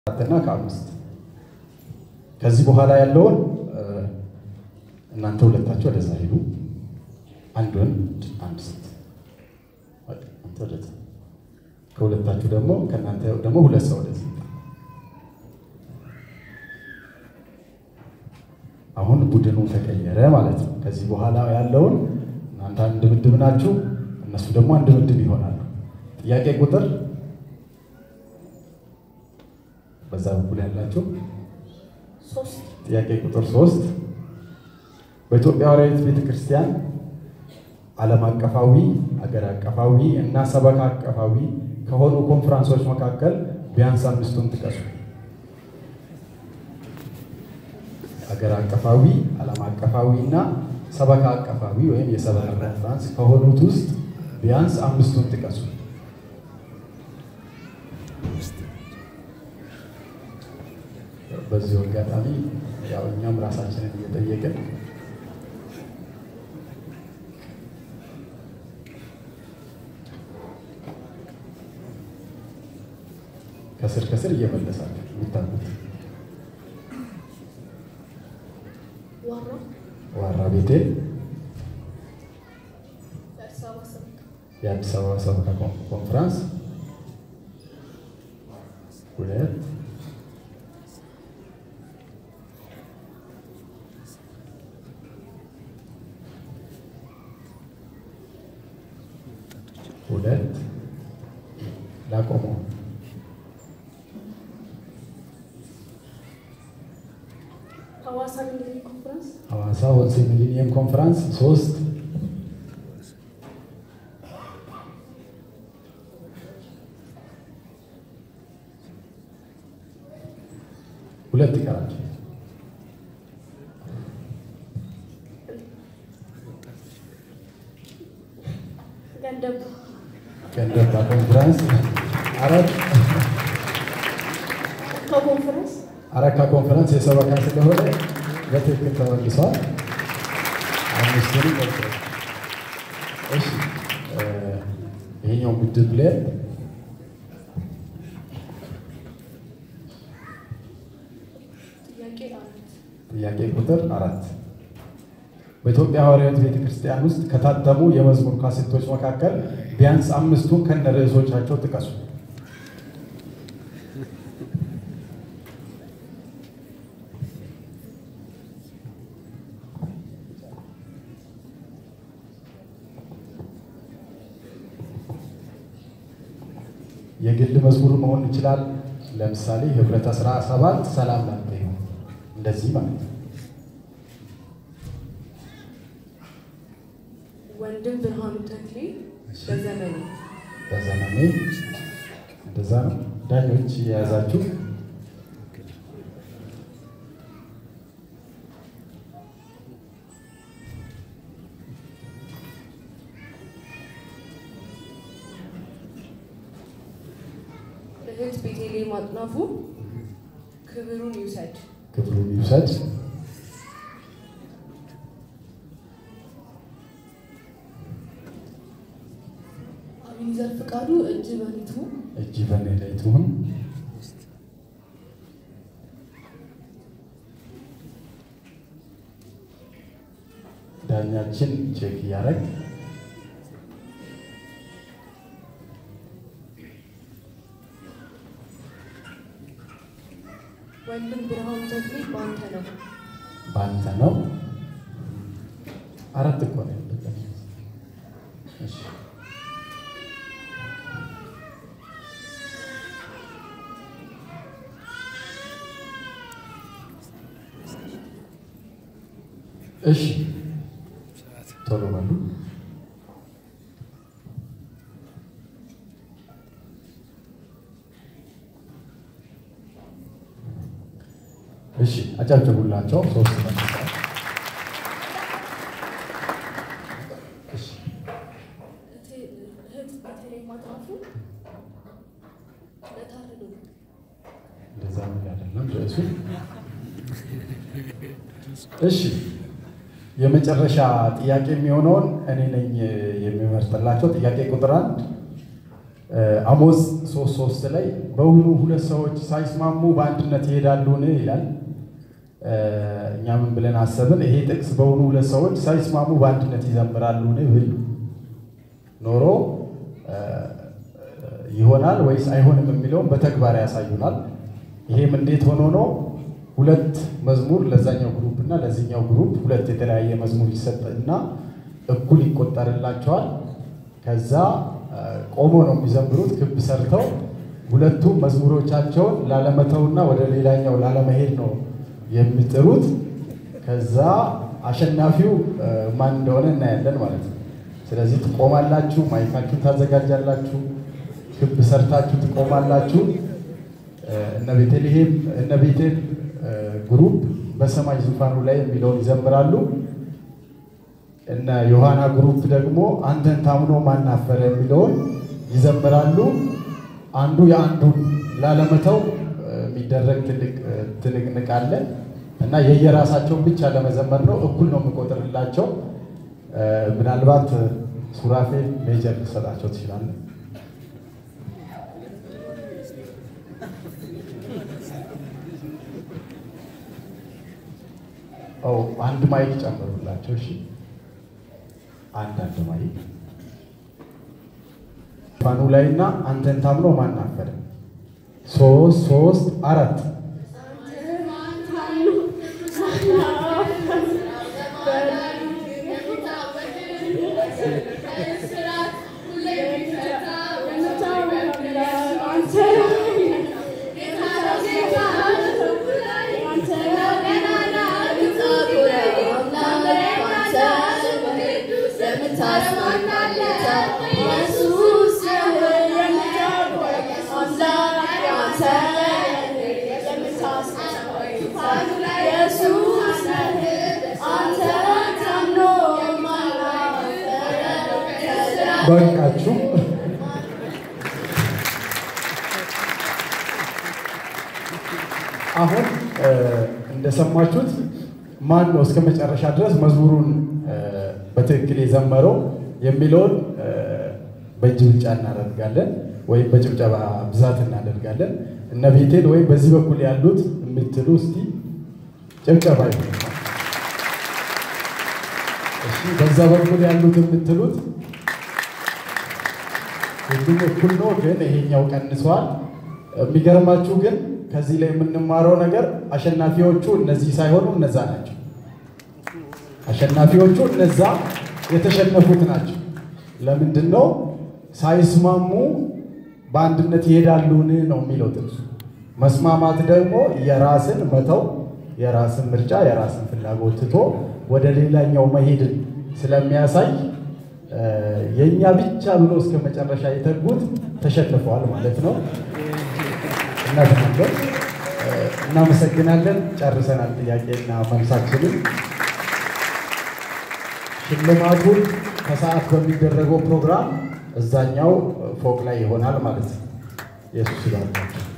አራትና ከአምስት ከዚህ በኋላ ያለውን እናንተ ሁለታችሁ ወደዛ ሄዱ። አንድ ወንድ አንድ ሴት አንተ ወደዛ፣ ከሁለታችሁ ደግሞ ከእናንተ ደግሞ ሁለት ሰው ወደዚህ። አሁን ቡድኑ ተቀየረ ማለት ነው። ከዚህ በኋላ ያለውን እናንተ አንድ ምድብ ናችሁ፣ እነሱ ደግሞ አንድ ምድብ ይሆናሉ። ጥያቄ ቁጥር በዛ በኩል ያላችሁ ጥያቄ ቁጥር ሶስት በኢትዮጵያ ሐዋርያዊት ቤተ ክርስቲያን ዓለም አቀፋዊ፣ አገር አቀፋዊ እና ሰበካ አቀፋዊ ከሆኑ ኮንፈረንሶች መካከል ቢያንስ አምስቱን ጥቀሱ። አገር አቀፋዊ፣ ዓለም አቀፋዊ እና ሰበካ አቀፋዊ ወይም የሰበካ ኮንፈረንስ ከሆኑት ውስጥ ቢያንስ አምስቱን ጥቀሱ። በዚሁ አጋጣሚ ያው እኛም ራሳችንን እየጠየቅን ከስር ከስር እየመለሳችሁ የሚታሉት ዋራ ቤቴ የአዲስ አበባ ሰበካ ኮንፈረንስ ሁለት ሁለት ላቆመው ሐዋሳ ወንሴ ሚሊኒየም ኮንፈረንስ ሶስት ሁለት ይቀራል። ገንደባ ኮንፈረንስ አራት አረካ ኮንፈረንስ የሰበካ ስለሆነ በትክክል ተመልሷል። አምስቱንም ገብተዋል። እሺ ይሄኛው ምድብ ላይ ጥያቄ ቁጥር አራት በኢትዮጵያ ሐዋርያዊት ቤተ ክርስቲያን ውስጥ ከታተሙ የመዝሙር ካሴቶች መካከል ቢያንስ አምስቱን ከነ ርዕሶቻቸው ጥቀሱ። የግል መዝሙር መሆን ይችላል። ለምሳሌ ህብረት አስራ ሰባት ሰላም ላንተ ይሁን እንደዚህ ማለት ነው። ወንድም ብርሃኑ ተክሌ በዘመኔ በዘመኔ እንደዛ ነው። ዳኞች የያዛችሁ እህት ቤቴሌም አጥናፉ ክብሩን ይውሰድ። ክብሩን ይውሰድ። አቤኔዘር ፍቃዱ እጅ በሊቱ እጅ በኔ ላይ ትሁን። ዳኛችን ቼክ እያደረግ ወንድም ብርሃኑ ተክሌ በአንተ ነው። በአንተ ነው። አራት እኮ ነው ያለበት። እሺ እሺ ቶሎ በሉ። እሺ አጨብጭቡላቸው። ሶስት መልሰዋል። እሺ እህት ቤቴሌም አጥናፉ ለታረዱ እንደዛ ምን አይደለም ርዕሱ። እሺ የመጨረሻ ጥያቄ የሚሆነውን እኔ ነኝ የሚመርጥላቸው። ጥያቄ ቁጥር አንድ አሞዝ ሶስት ሶስት ላይ በውኑ ሁለት ሰዎች ሳይስማሙ በአንድነት ይሄዳሉን ይላል። እኛ ምን ብለን አሰብን? ይሄ ጥቅስ በውኑ ሁለት ሰዎች ሳይስማሙ በአንድነት ይዘምራሉን ብል ኖሮ ይሆናል ወይስ አይሆንም የሚለውን በተግባር ያሳዩናል። ይሄም እንዴት ሆኖ ነው? ሁለት መዝሙር ለዛኛው ግሩፕ እና ለዚህኛው ግሩፕ ሁለት የተለያየ መዝሙር ይሰጥና እኩል ይቆጠርላቸዋል። ከዛ ቆሞ ነው የሚዘምሩት ክብ ሰርተው ሁለቱም መዝሙሮቻቸውን ላለመተውና ወደ ሌላኛው ላለመሄድ ነው የሚጥሩት። ከዛ አሸናፊው ማን እንደሆነ እናያለን ማለት ነው። ስለዚህ ትቆማላችሁ፣ ማይካችሁን ታዘጋጃላችሁ፣ ክብ ሰርታችሁ ትቆማላችሁ። እነ ቤተልሔም እነ ቤቴል ግሩፕ በሰማይ ዙፋኑ ላይ የሚለውን ይዘምራሉ። እነ ዮሐና ግሩፕ ደግሞ አንተን ታምኖ ማናፈረ የሚለውን ይዘምራሉ። አንዱ የአንዱን ላለመተው የሚደረግ ትልቅ ትንቅንቅ አለ እና የየራሳቸውን ብቻ ለመዘመር ነው። እኩል ነው የምቆጥርላቸው። ምናልባት ሱራፌል ሜጀር ልሰጣቸው ትችላለን። አንድ ማይክ ጨምሩላቸው። እሺ አንድ አንድ ማይክ ፋኑ ላይ እና አንተን ታምኖ ማን አፈረ? ሶስት ሶስት አራት በቃችሁ። አሁን እንደሰማችሁት ማን ነው እስከ መጨረሻ ድረስ መዝሙሩን በትክክል የዘመረው የሚለውን በእጅ ብልጫ እናደርጋለን ወይም በጭብጨባ ብዛት እናደርጋለን። እነ ቤቴል ወይም በዚህ በኩል ያሉት የምትሉ እስቲ ጭብጨባ ይሁን። እሺ፣ በዛ በኩል ያሉት የምትሉት ሁሉም እኩል ነው፣ ግን ይሄኛው ቀንሷል። የሚገርማችሁ ግን ከዚህ ላይ የምንማረው ነገር አሸናፊዎቹ እነዚህ ሳይሆኑ እነዛ ናቸው። አሸናፊዎቹ እነዛ የተሸነፉት ናቸው። ለምንድን ነው ሳይስማሙ በአንድነት ይሄዳሉን ነው የሚለው ጥቅሱ። መስማማት ደግሞ የራስን መተው፣ የራስን ምርጫ፣ የራስን ፍላጎት ትቶ ወደ ሌላኛው መሄድን ስለሚያሳይ የእኛ ብቻ ብሎ እስከ መጨረሻ የተጉት ተሸንፈዋል ማለት ነው። እናተናገር እናመሰግናለን። ጨርሰናል ጥያቄና መልሳችንን። ሽልማቱን ከሰዓት በሚደረገው ፕሮግራም እዛኛው ፎቅ ላይ ይሆናል ማለት ነው። ኢየሱስ ይባርካችሁ።